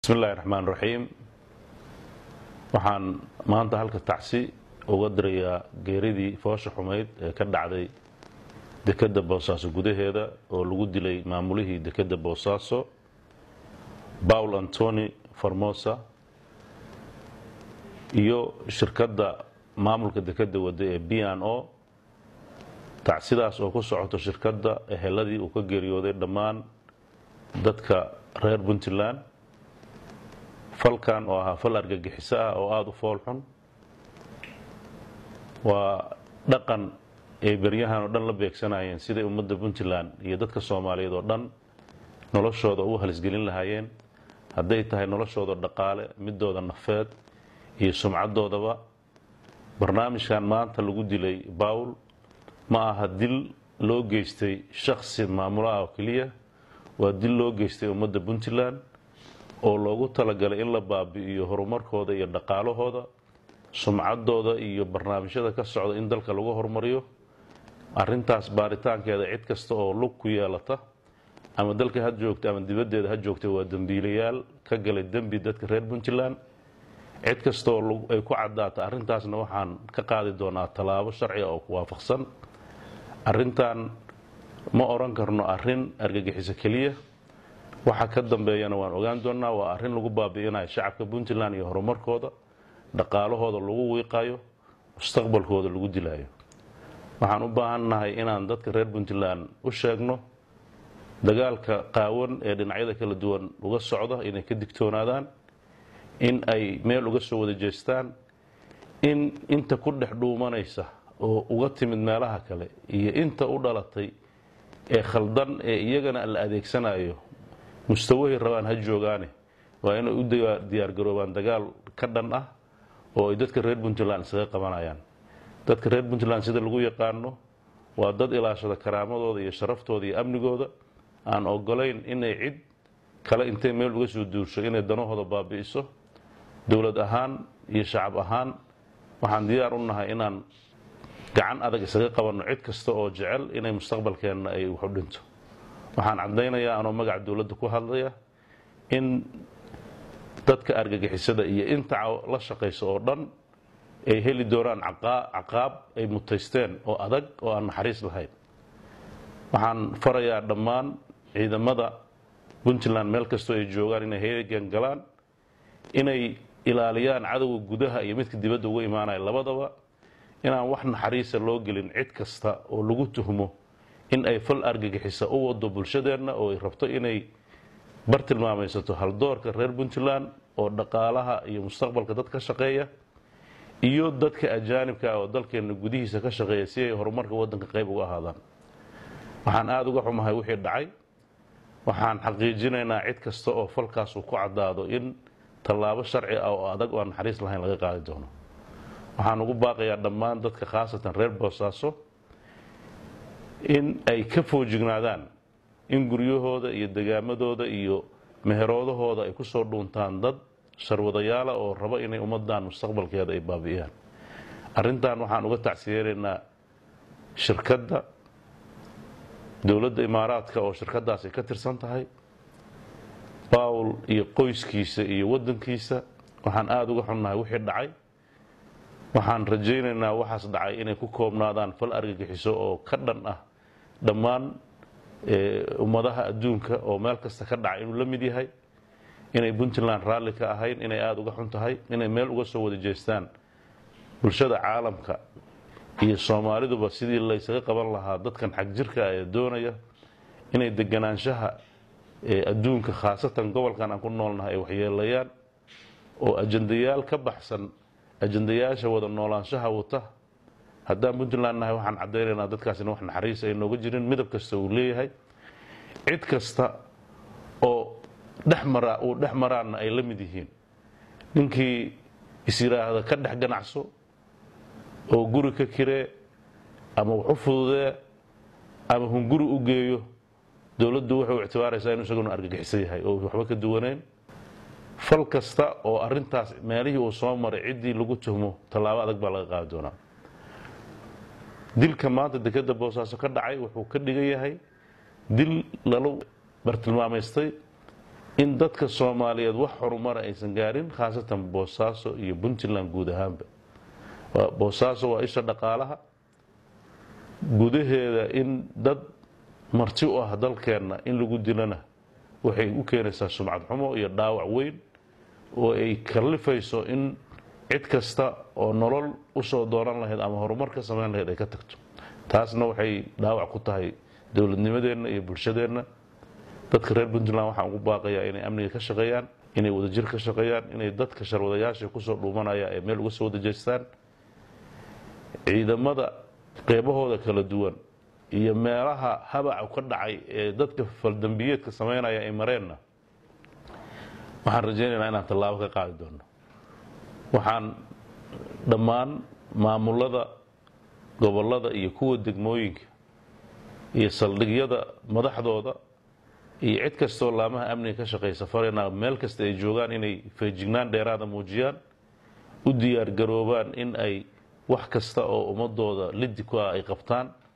bismi illaahi raxmaan raxiim waxaan maanta halka tacsi uga dirayaa geeridii foosha xumayd ee ka dhacday dekedda boosaaso gudaheeda oo lagu dilay maamulihii dekedda boosaaso paul antoni formosa iyo shirkadda maamulka dekedda wadda ee b n o tacsidaas oo ku socoto shirkadda eheladii uu ka geeriyooday dhammaan dadka reer puntland falkan oo ahaa fal argagixiso ah oo aada u fool xun waa dhaqan ay beryahan oo dhan la beegsanayeen siday ummadda puntland iyo dadka soomaaliyeed oo dhan noloshooda u halisgelin lahaayeen hadday tahay noloshooda dhaqaale midooda nafeed iyo sumcadoodaba barnaamijkan maanta lagu dilay bawl ma aha dil loo geystay shaksi maamulo ah oo keliya waa dil loo geystay ummadda puntland oo loogu talagalay in la baabi'iyo horumarkooda iyo dhaqaalahooda sumcadooda iyo barnaamijyada ka socda in dalka lagu horumariyo arintaas baaritaankeeda cid kasta oo lug ku yeelata ama dalka ha joogta ama dibaddeeda ha joogta waa dembiilayaal ka galay dembi dadka reer puntland cid kasta oo ay ku caddaata arrintaasna waxaan ka qaadi doonaa tallaabo sharciga oo ku waafaqsan arrintan ma odhan karno arrin argagixiso keliya waxa ka dambeeyana waan ogaan doonaa waa arrin lagu baabi'inayo shacabka puntland iyo horumarkooda dhaqaalahooda lagu wiiqayo mustaqbalkooda lagu dilayo waxaan u baahannahay inaan dadka reer puntland u sheegno dagaalka qaawan ee dhinacyada kala duwan uga socda inay ka digtoonaadaan in ay meel uga soo wada jeestaan in inta ku dhex dhuumanaysa oo uga timid meelaha kale iyo inta u dhalatay ee khaldan ee iyagana la adeegsanayo mustawahay rabaan ha joogaane waa inay u diyaargaroobaan dagaal ka dhan ah oo ay dadka reer puntland isaga qabanayaan dadka reer puntland sida lagu yaqaano waa dad ilaashada karaamadooda iyo sharaftooda iyo amnigooda aan ogolayn inay cid kale intay meel uga soo duursho inay danahooda baabi'iso dowlad ahaan iyo shacab ahaan waxaan diyaar u nahay inaan gacan adag isaga qabanno cid kasta oo jecel inay mustaqbalkeenna ay wax u dhinto waxaan caddaynayaa anoo magaca dowladda ku hadlaya in dadka argagixisada iyo inta la shaqayso oo dhan ay heli doonaan caqaab ay mutaysteen oo adag oo aan naxariis lahayn waxaan farayaa dhammaan ciidamada puntland meel kastoo ay joogaan inay heegan galaan inay ilaaliyaan cadowga gudaha iyo midka dibadda uga imaanaya labadaba inaan wax naxariisa loo gelin cid kasta oo lagu tuhmo in ay fal argagixisa u wado bulshadeenna oo ay rabto inay bar tilmaamaysato haldoorka reer puntland oo dhaqaalaha iyo mustaqbalka dad ka shaqeeya iyo dadka ajaanibka oo dalkeenna gudihiisa ka shaqeeya si ay horumarka waddanka qayb uga ahaadaan waxaan aada uga xumahay wixii dhacay waxaan xaqiijinaynaa cid kasta oo falkaas uu ku caddaado in tallaabo sharci ah oo adag oo aan naxariis lahayn laga qaadi doono waxaan ugu baaqayaa dhammaan dadka khaasatan reer boosaaso in ay ka foojignaadaan in guryahooda iyo degaamadooda iyo meheroodahooda ay ku soo dhuuntaan dad sharwadayaala oo raba inay ummadan mustaqbalkeeda ay baabi'iyaan arrintan waxaan uga tacsiyeenaynaa shirkadda dowladda imaaraadka oo shirkaddaas ay ka tirsan tahay bawl iyo qoyskiisa iyo waddankiisa waxaan aada uga xunnahay wixii dhacay waxaan rajaynaynaa waxaas dhacay inay ku koobnaadaan fal argagixiso oo ka dhan ah dhammaan ummadaha adduunka oo meel kasta ka dhacay inuu la mid yahay inay puntland raalli ka ahayn inay aada uga xun tahay inay meel uga soo wada jeestaan bulshada caalamka iyo soomaaliduba sidii laysaga qaban lahaa dadkan xag jirka ee doonaya inay deganaanshaha adduunka khaasatan gobolkan aan ku noolnahay ay waxyeelayaan oo ajandayaal ka baxsan ajandayaasha wada noolaanshaha wata haddaan puntland nahay waxaan caddaynaynaa dadkaasina wax naxariis ay nooga jirin midab kasta uu leeyahay cid kasta oo dhexmara uu dhex maraanna ay la mid yihiin ninkii is yidhaahda ka dhex ganacso oo guri ka kiree ama wax u fududee ama hunguri u geeyo dowladdu waxay u ictibaaraysaa inuu isaguna argagixisan yahay oo waxba ka duwanayn fal kasta oo arintaas meelihii uu soo maray ciddii lagu tuhmo tallaabo adag baa laga qaadi doonaa dilka maanta dekedda boosaaso ka dhacay wuxuu ka dhigan yahay dil lala bartilmaamaystay in dadka soomaaliyeed wax horumara aysan gaarin khaasatan boosaaso iyo puntland guud ahaanba boosaaso waa isha dhaqaalaha gudaheeda in dad marti u ah dalkeenna in lagu dilana waxay u keenaysaa sumcad xumo iyo dhaawac weyn oo ay kallifayso in cid kasta oo nolol usoo dooran lahayd ama horumar ka samayn lahayd ay ka tagto taasna waxay dhaawac ku tahay dowladnimadeenna iyo bulshadeenna dadka reer puntland waxaan ugu baaqayaa inay amniga ka shaqeeyaan inay wadajir ka shaqeeyaan inay dadka sharwadayaasha kusoo dhuumanaya ay meel uga soo wadajeystaan ciidamada qeybahooda kala duwan iyo meelaha habaca ka dhacay ee dadka faldambiyeedka samaynaya ay mareenna waxaan rajaynaynaa inaan tallaabo ka qaadi doono waxaan dhammaan maamulada gobollada iyo kuwa degmooyinka iyo saldhigyada madaxdooda iyo cid kastoo laamaha amniga ka shaqaysa faraynaa meel kasta ay joogaan inay feejignaan dheeraada muujiyaan u diyaar garoobaan in ay wax kasta oo ummadooda lidi ku ah ay qabtaan